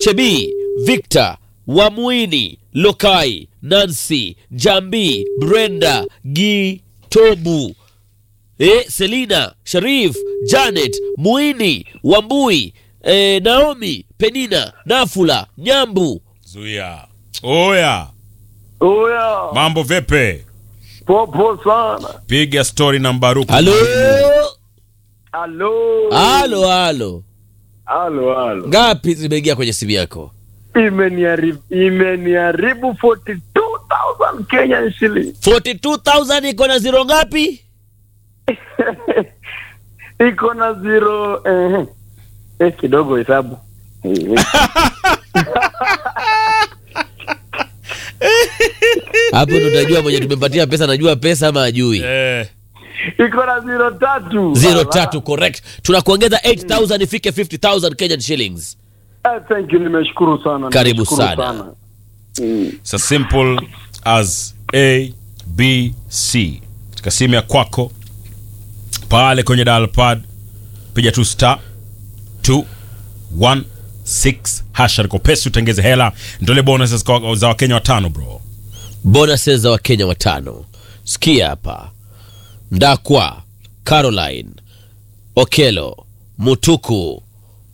Chebi, Victor, Wamuini, Lokai, Nancy, Jambi, Brenda, Gitobu, eh, Selina, Sharif, Janet, Muini, Wambui, eh, Naomi, Penina, Nafula, Nyambu. Zuia. Oya, Oya, mambo vipi? popo sana. Piga story na Mbaruku. Halo, Halo. halo, halo. Halo, halo. Ngapi zimeingia kwenye simu yako? Imeniharibu imeniharibu 42,000 Kenyan shilling. 42,000 iko na zero ngapi? Iko na zero eh, eh kidogo hesabu. Eh, Hapo ndo utajua mwenye tumempatia pesa najua pesa ama ajui. Eh, Iko na zero tatu. Zero Ala. tatu correct. Tunakuongeza 8000 ifike 50000 Kenyan shillings. Eh, thank you, nimeshukuru sana. Karibu nimeshukuru sana. Mm. it's as simple as A B C. Katika simu ya kwako pale kwenye dial pad piga tu star 216 hasha liko pesa utengeze hela ndole bonuses kwa- za Wakenya watano bro. Bonuses za Wakenya watano. Sikia hapa. Ndakwa, Caroline, Okelo, Mutuku,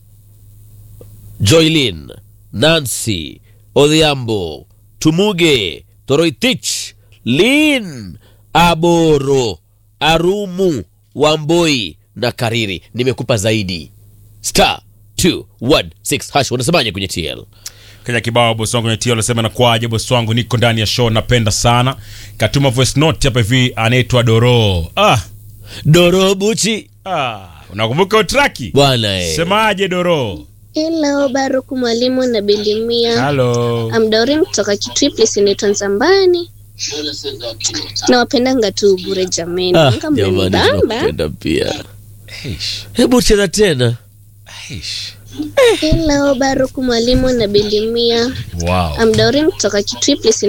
Joylin, Nancy, Odhiambo, Tumuge, Toroitich, Lin, Aboro, Arumu, Wamboi na Kariri. Nimekupa zaidi. Star 216 hash. Unasemaje kwenye TL? Kenya kibao bosi wangu kwenye tio anasema na kwaje bosi wangu niko ndani ya show napenda sana. Katuma voice note hapa hivi anaitwa Doro. Ah, Dorobuchi ah, unakumbuka utraki? bwana eh. Semaje Doro? Hello, Baruku mwalimu na Bilimia. Hello. I'm Doreen kutoka Kitui place inaitwa Nzambani. Nawapendanga tu bure jameni. Ah, Kama jamani mmenibamba. tunakupenda pia. Eish, Hebu cheza tena. eish. Hello, Baruku mwalimu na Bilimia. Wow. I'm Doreen kutoka Kitui place